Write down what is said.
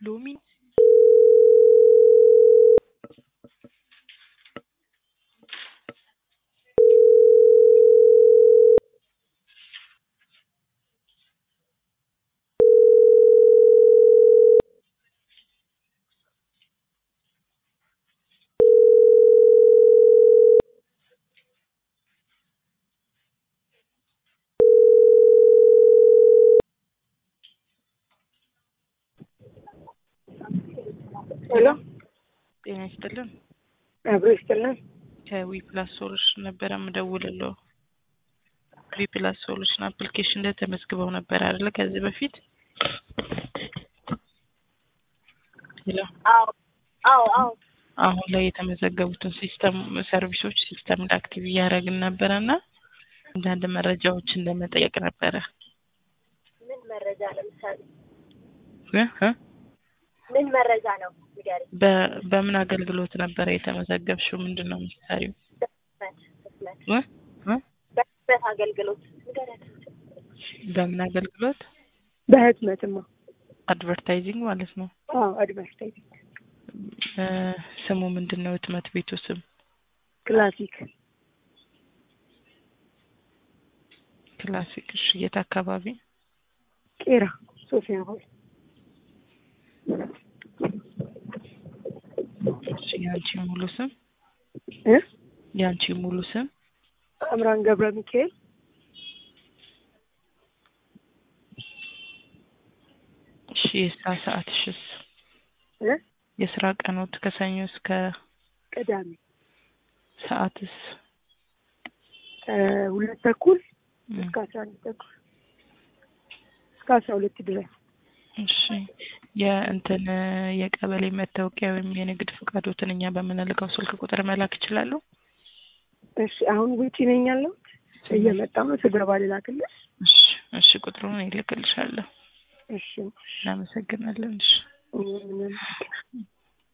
ሎሚ ሄሎ ጤና ይስጥልን። አብሮ ይስጥልን። ከዊ ፕላስ ሶሉሽን ነበረ የምደውልለው። ዊ ፕላስ ሶሉሽን አፕሊኬሽን ላይ ተመዝግበው ነበር አይደለ? ከዚህ በፊት ሄሎ። አዎ አዎ አዎ አሁን ላይ የተመዘገቡትን ሲስተም ሰርቪሶች ሲስተም ላይ አክቲቭ እያደረግን ነበረ እና አንዳንድ መረጃዎችን ለመጠየቅ ነበረ። ምን መረጃ ለምሳሌ እ እ ምን መረጃ ነው ንገሪኝ። በ- በምን አገልግሎት ነበረ የተመዘገብሽው? ምንድን ነው የምትሰሪው? በህትመት ህትመት እ እ በህትመት አገልግሎት ንገሪያት። በምን አገልግሎት? በህትመትማ አድቨርታይዚንግ ማለት ነው። አዎ አድቨርታይዚንግ እ ስሙ ምንድን ነው? ህትመት ቤቱ ስም ክላሲክ ክላሲክ። እሺ፣ የት አካባቢ? ቄራ ሶፊያ ሆይ እሺ፣ የአንቺ ሙሉ ስም እ የአንቺ ሙሉ ስም? አምራን ገብረ ሚካኤል እሺ፣ የስራ ሰዓትሽስ? እ የስራ ቀኖት ከሰኞ እስከ ቅዳሜ ሰዓትስ? ሁለት ተኩል እ እስከ አስራ አንድ ተኩል እስከ አስራ ሁለት ድረስ እሺ የእንትን የቀበሌ መታወቂያ ወይም የንግድ ፈቃዶትን እኛ በምንልከው ስልክ ቁጥር መላክ ይችላሉ? እሺ አሁን ውጪ ነኝ ያለሁት እየመጣሁ ነው ስገባ ልላክልሽ እሺ እሺ ቁጥሩን ይልክልሻለሁ። እሺ እናመሰግናለን። እሺ ምንም